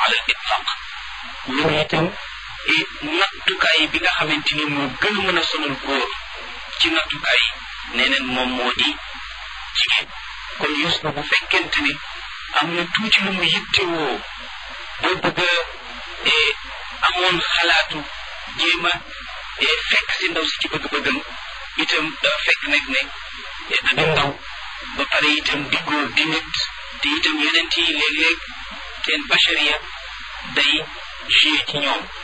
ala al itlaq ñu ne itam nattukaay bi nga xamante ni moo gën a mën a sonal góor ci nattukaay nee neen moom moo di jigéen kon Yuusufa bu fekkente ni am na tuuti lu mu yittewoo ba bëgg a amoon xalaatu jéem a fekk si ndaw si ci bëgg-bëggam itam dafa fekk nag ne da di ndaw ba pare itam di góor di nit te itam yeneen yi léeg-léeg seen bachariya day joué ci ñoom